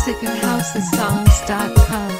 music at housesongs.com.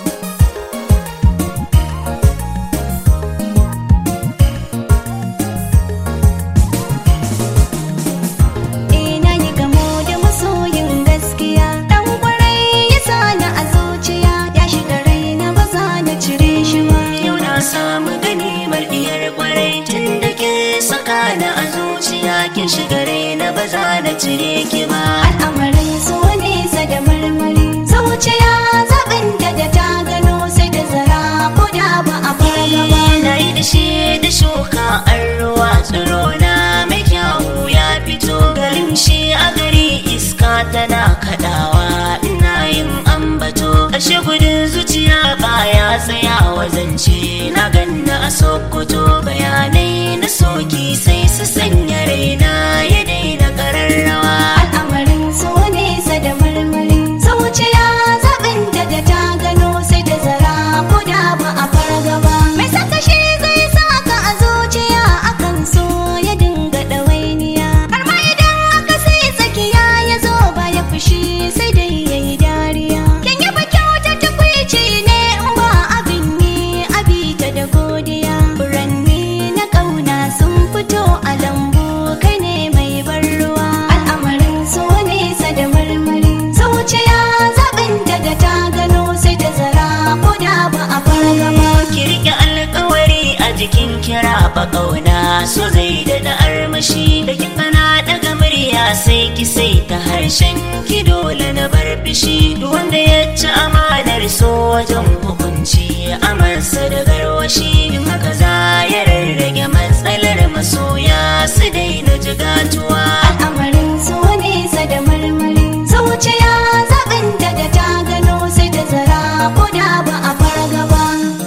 Ina yi gamo da masoyin gaskiya Dan kwarai ya sani a zuciya Ya shiga raina ba za na cire shi ba Yau na samu ganimar diyar kwarai tun da ke saka na a zuciya kin shiga raina ba za na cire ki ba. Al'amarin so nesa da marmari Zuciya zaɓin da da ta gano sai da zara ko da ba a farga ba Na yi da shi da shuka an ruwa tsiro na mai kyawu ya fito garin shi a gari iska tana kaɗawa ina yin ambato ƙarshe gudun zuciya baya tsayawa zance na ganna a sokoto bayanai na soki sai su sanya raina ya daina ƙararrawa Al'amarin so nesa da marmari Zuciya zaɓin da da ta gano sai da zara ko da ba a farga ba Mai saka shi zai saka a zuciya akan so ya dinga ɗawainiya Har ma idan aka sai tsakiya ya zo ba ya fushi sai dai ya yi dariya Kin yaba kyauta tukwici ne in ba abin yi abita da godiya Furanni na ƙauna sun fito a lambu kai ne mai ban ruwa Al'amarin so nesa da marmari Zuciya zaɓin daga ta gano sai da zara ko da ba a farga ba ki rike alkawari a jikin kira ba kauna so zai da na armashi da kin kana daga murya sai ki sai ta harshen ki dole na bar fishi duk wanda ya ci amanar so wajen hukunci amarsa da garwashi in haka za ya rarrage matsalar masoya su daina jigatuwa Al'amarin so nesa da marmari Zuciya zaɓin daga ta gano sai da zara ko da ba a farga ba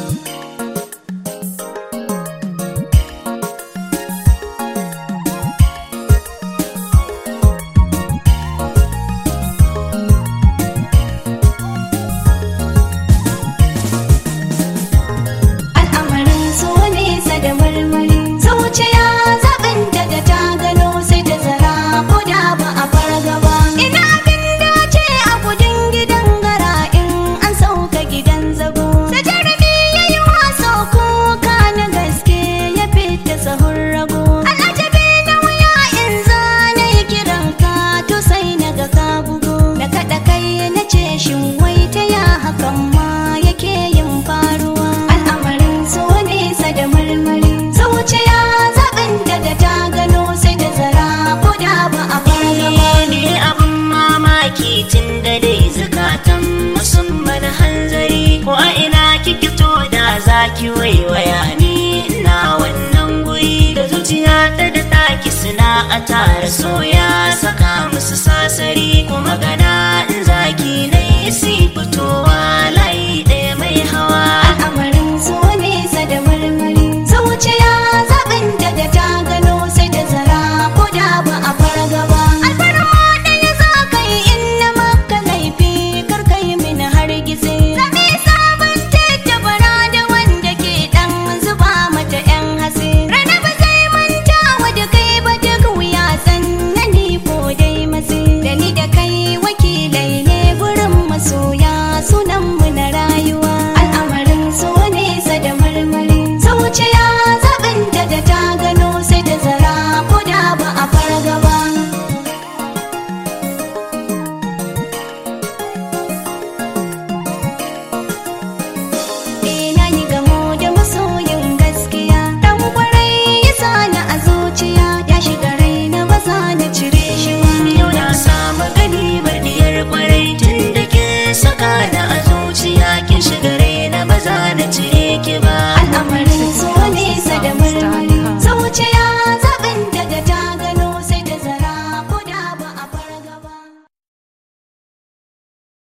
Al'amarin so nesa da marmari Zuciya zaɓin daga ta gano sai da zara ko da ba a farga ba Ina abin dace a gudun gidan gara in an sauka gidan zago Sai jarumi ya yi waso kuka na gaske ya fita sahun rago Al'ajabi na wuya in zana yi kiran ka to sai na ga ka bugu Da kaɗa kai na ce shin wai ta ya hakan ma yake yin faruwa Al'amarin so nesa da marmari Zuciya zaɓin daga ta gano sai da zara ko da ba a farga ba ne abin mamaki tun da dai zukatan musamman hanzari ko a ina kike to da zaki waiwaya ni ina wannan guri da zuciya ta da taki suna a tare soya saka musu sasari ko magana in zaki na